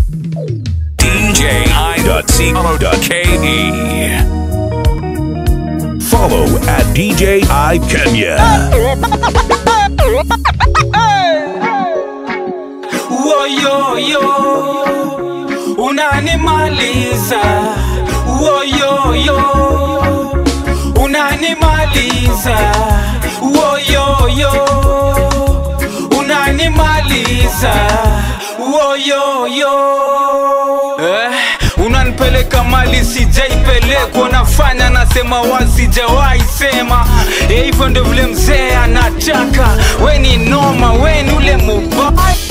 DJI.co.ke. Follow at DJI Kenya. Woyoyo, unanimaliza. Woyoyo, unanimaliza. Woyoyo, unanimaliza. Woyoyo, eh, unanipeleka mali sijaipelekwa, nafanya nasema wasijawahi sema. Eh, Hivyo ndio vile mzee anataka, we ni noma, we ni ule mubaya